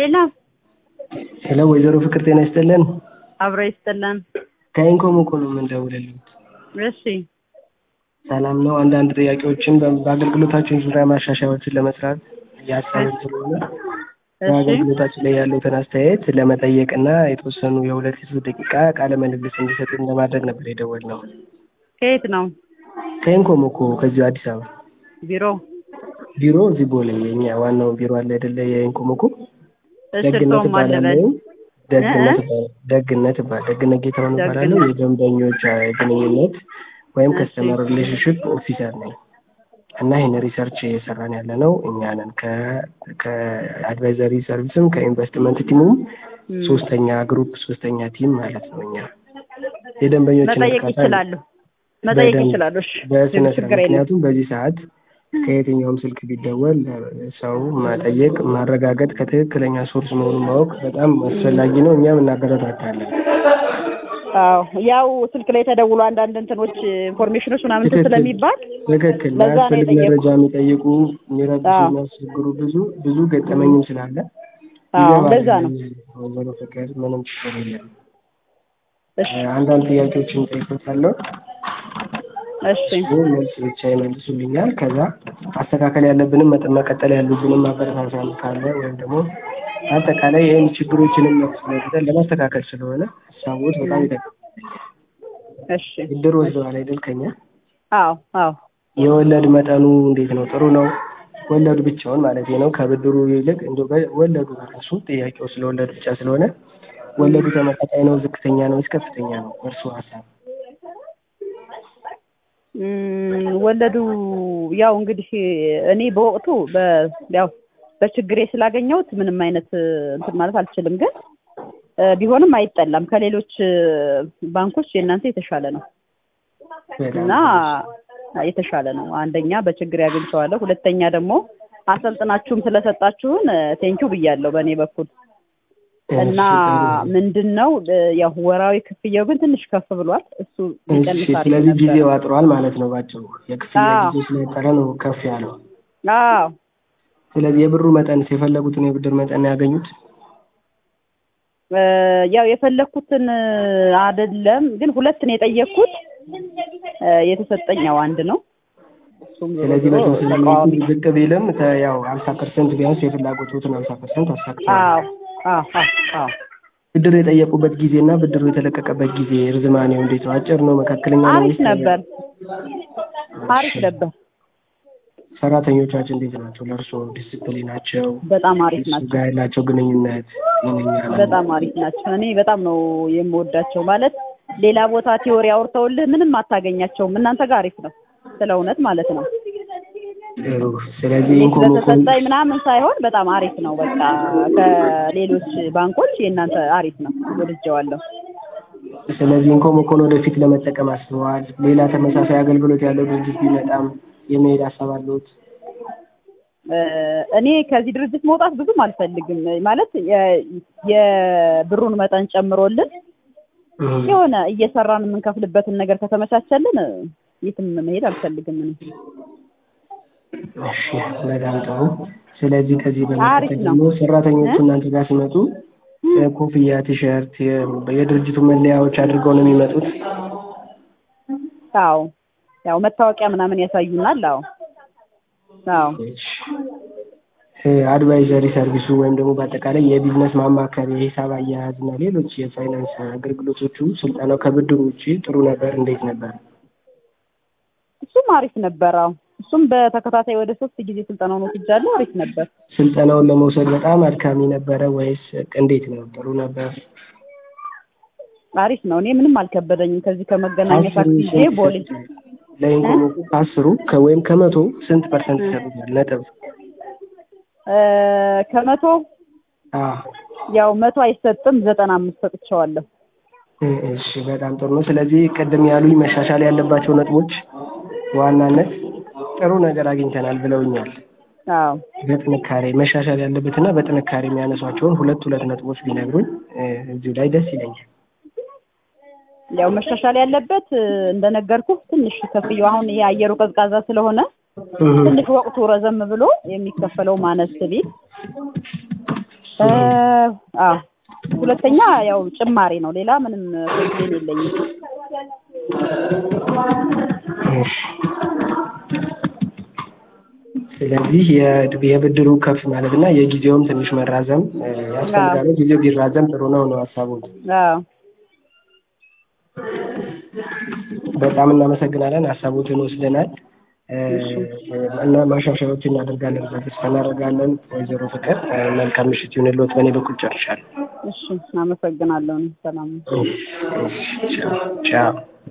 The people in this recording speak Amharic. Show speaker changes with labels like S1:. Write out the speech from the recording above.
S1: ሄሎ
S2: ሄሎ ወይዘሮ ፍቅር ጤና ይስጥልን።
S1: አብሮ ይስጥልን።
S2: ከኢንኮም እኮ ነው የምንደውልልዎት።
S1: እሺ
S2: ሰላም ነው። አንዳንድ ጥያቄዎችን በ- በአገልግሎታችን ዙሪያ ማሻሻያዎችን ለመስራት እያሰብን ስለሆነ
S1: እሺ
S2: በአገልግሎታችን ላይ ያሉትን አስተያየት ለመጠየቅ እና የተወሰኑ የሁለት የሶስት ደቂቃ ቃለ ምልልስ እንዲሰጡን ለማድረግ ነበር የደወልነው።
S1: ከየት ነው
S2: ከኢንኮም እኮ ከዚሁ አዲስ አበባ
S1: ቢሮ?
S2: ቢሮ እዚህ ቦሌ የኛ ዋናው ቢሮ አለ አይደለ? የኢንኮም እኮ
S1: እሺ
S2: ደግነት
S1: እርስዎም ማን ልበል?
S2: እባላለሁ። ደግነት
S1: እ?
S2: እባላለሁ። ደግነት እባላለሁ። ደግነት ጌታሁን እባላለሁ።
S1: ደግነት።
S2: የደንበኞች አ, ግንኙነት ወይም
S1: እሺ።
S2: ከስተመር ሪሌሽንሽፕ ኦፊሰር ነኝ እና ይህን ሪሰርች እየሰራን ያለ ነው እኛ ነን። ከ- ከአድቫይዘሪ ሰርቪስም ከኢንቨስትመንት ቲሙም
S1: እም፣
S2: ሶስተኛ ግሩፕ ሶስተኛ ቲም ማለት ነው። እኛ የደንበኞችን
S1: መጠየቅ
S2: እርካታ
S1: ይችላሉ መጠየቅ
S2: በደንብ
S1: ይችላሉ። እሺ
S2: በስነ ስርዓት
S1: ችግር የለም።
S2: ምክንያቱም በዚህ ሰዓት ከየትኛውም ስልክ ቢደወል ሰው መጠየቅ ማረጋገጥ ከትክክለኛ ሶርስ መሆኑን ማወቅ በጣም አስፈላጊ ነው። እኛም እናበረታታለን።
S1: አዎ ያው ስልክ ላይ ተደውሎ አንዳንድ እንትኖች ኢንፎርሜሽኖች ምናምን እንትን
S2: ትክክል
S1: ስለሚባል
S2: ትክክል
S1: ለዛ ነው
S2: ማያስፈልግ
S1: የጠየኩት።
S2: መረጃ የሚጠይቁ የሚረብሹ
S1: አዎ።
S2: የሚያስቸግሩ ብዙ ብዙ ገጠመኝም ስላለ
S1: አዎ
S2: ይገባል።
S1: ለዛ ነው።
S2: ወይዘሮ ፍቅር ምንም ችግር የለም።
S1: እሺ
S2: አንዳንድ ጥያቄዎችን ጠይቆታለሁ።
S1: እሺ
S2: እሱ መልስ ብቻ ይመልሱልኛል። ከዛ ማስተካከል ያለብንም መጠ- መቀጠል ያሉብንም ማበረታታት ካለ ወይም ደግሞ አጠቃላይ ይህን ችግሮችንም መፍትሄ ለማስተካከል ስለሆነ ሀሳቦት በጣም ይጠቅማል።
S1: እሺ
S2: ብድር ወስደዋል አይደል ከኛ?
S1: አዎ አዎ
S2: የወለድ መጠኑ እንዴት ነው? ጥሩ ነው? ወለዱ ብቻውን ማለት ነው። ከብድሩ ይልቅ እንደ ወለዱ ራሱ ጥያቄው ስለ ወለዱ ብቻ ስለሆነ ወለዱ ተመጣጣኝ ነው? ዝቅተኛ ነው ወይስ ከፍተኛ ነው? እርሱ ሀሳብ
S1: እም፣ ወለዱ ያው እንግዲህ እኔ በወቅቱ በ ያው በችግሬ ስላገኘሁት ምንም አይነት እንትን ማለት አልችልም፣ ግን እ፣ ቢሆንም አይጠላም። ከሌሎች እ፣ ባንኮች የእናንተ የተሻለ ነው እና የተሻለ ነው። አንደኛ በችግር ያገኝቸዋለሁ፣ ሁለተኛ ደግሞ አሰልጥናችሁም ስለሰጣችሁን ቴንኪው ብያለሁ በእኔ በኩል እና ምንድን ነው እ፣ ያው ወራዊ ክፍያው ግን ትንሽ ከፍ ብሏል። እሱ
S2: እሺ፣
S1: ይቀንሳል
S2: ስለዚህ
S1: ነበር።
S2: ጊዜው አጥሯል ማለት ነው ባጭሩ። የክፍያ
S1: አዎ።
S2: ጊዜ ስለጠረ ነው ከፍ ያለው።
S1: አዎ
S2: ስለዚህ የብሩ መጠን የፈለጉትን የብድር መጠን ነው ያገኙት?
S1: እ፣ ያው የፈለኩትን አይደለም ግን ሁለት ነው የጠየቅኩት። እ፣ የተሰጠኝ ያው አንድ ነው። እሱም ዞሮ
S2: ስለዚህ
S1: ዞሮ
S2: በተወሰነ
S1: ተቃዋሚ
S2: መልኩ ዝቅ ቢልም ተ- ያው ሀምሳ ፐርሰንት ቢያንስ የፍላጎቱን ሀምሳ ፐርሰንት አሳክተዋል።
S1: አዎ አዎ አዎ አዎ
S2: ብድር የጠየቁበት ጊዜ እና ብድሩ የተለቀቀበት ጊዜ ርዝማኔው እንዴት ነው? አጭር ነው? መካከለኛ ነው?
S1: አሪፍ
S2: ወይስ
S1: ነበር አሪፍ ነበር።
S2: ሰራተኞቻችን እንዴት ናቸው? ለእርስዎ ዲስፕሊናቸው፣
S1: በጣም አሪፍ
S2: እሱ
S1: ናቸው።
S2: ጋር ያላቸው ግንኙነት ጤነኛ ነው?
S1: በጣም አሪፍ ናቸው። እኔ በጣም ነው የምወዳቸው። ማለት ሌላ ቦታ ቲዎሪ አውርተውልህ ምንም አታገኛቸውም። እናንተ ጋር አሪፍ ነው፣ ስለ እውነት ማለት ነው።
S2: ጥሩ። ስለዚህ
S1: እኔ
S2: ኢንኮም
S1: ስለተሰጠኝ ምናምን ሳይሆን በጣም አሪፍ ነው። በቃ ከሌሎች ባንኮች የእናንተ አሪፍ ነው፣ ወድጀዋለሁ።
S2: ስለዚህ ኢንኮም እኮን ወደፊት ለመጠቀም አስበዋል? ሌላ ተመሳሳይ አገልግሎት ያለው ድርጅት ቢመጣም የመሄድ ሀሳብ አለዎት?
S1: እ፣ እኔ ከዚህ ድርጅት መውጣት ብዙም አልፈልግም። ማለት የ- የብሩን መጠን ጨምሮልን የሆነ እየሰራን የምንከፍልበትን ነገር ከተመቻቸልን የትም መሄድ አልፈልግም። እኔ
S2: እሺ፣ በጣም ጥሩ። ስለዚህ ከዚህ
S1: አሪፍ
S2: በመቀጠል
S1: ነው።
S2: ደግሞ ሰራተኞቹ
S1: እ?
S2: እናንተ ጋር ሲመጡ ኮፍያ፣ ቲሸርት፣ የ- የድርጅቱ መለያዎች አድርገው ነው የሚመጡት?
S1: አዎ ያው መታወቂያ ምናምን ያሳዩናል። አዎ አዎ
S2: አድቫይዘሪ ሰርቪሱ ወይም ደግሞ በአጠቃላይ የቢዝነስ ማማከር፣ የሂሳብ አያያዝ እና ሌሎች የፋይናንስ አገልግሎቶቹ ስልጠናው ከብድሩ ውጭ ጥሩ ነበር? እንዴት ነበር?
S1: እሱም አሪፍ ነበር። አዎ እሱም በተከታታይ ወደ ሶስት ጊዜ ስልጠናውን ወስጃለሁ። አሪፍ ነበር።
S2: ስልጠናውን ለመውሰድ በጣም አድካሚ ነበረ ወይስ እንዴት ነው? ጥሩ ነበር?
S1: አሪፍ ነው። እኔ ምንም አልከበደኝም። ከዚህ ከመገናኛ
S2: አስሩ
S1: ታክሲ ይዤ
S2: ስንት
S1: ቦሌ
S2: ይሰጡታል? ለኢንኮም ከአስሩ ከ- ወይም ከመቶ ስንት ፐርሰንት ይሰጡታል? ነጥብ
S1: እ፣ ከመቶ
S2: አዎ
S1: ያው መቶ አይሰጥም፣ ዘጠና አምስት ሰጥቼዋለሁ።
S2: እሺ በጣም ጥሩ ነው። ስለዚህ ቅድም ያሉኝ መሻሻል ያለባቸው ነጥቦች በዋናነት ጥሩ ነገር አግኝተናል ብለውኛል።
S1: አዎ
S2: በጥንካሬ መሻሻል ያለበትና በጥንካሬ የሚያነሷቸውን ሁለት ሁለት ነጥቦች ቢነግሩኝ እ፣ እዚሁ ላይ ደስ ይለኛል።
S1: ያው መሻሻል ያለበት እ፣ እንደነገርኩህ ትንሽ ከፍዬው አሁን ይሄ አየሩ ቀዝቃዛ ስለሆነ ትንሽ ወቅቱ ረዘም ብሎ የሚከፈለው ማነስ ቢል እ አዎ ሁለተኛ ያው ጭማሪ ነው። ሌላ ምንም ኮምፕሌን የለኝም።
S2: እሺ። ስለዚህ የድ- የብድሩ ከፍ ማለት እና የጊዜውም ትንሽ መራዘም እ፣ ያስፈልጋል። ጊዜው ቢራዘም ጥሩ ነው ነው ሀሳቡ።
S1: አዎ
S2: በጣም እናመሰግናለን። ሀሳቦትን ወስደናል እ፣ እና ማሻሻያዎችን እናደርጋለን ብለን ተስፋ እናደርጋለን። ወይዘሮ ፍቅር እ፣ መልካም ምሽት ይሁንልዎት። በእኔ በኩል ጨርሻለሁ።
S1: እሺ አመሰግናለሁ። ሰላም
S2: እሺ፣ እሺ፣ ቻው ቻው።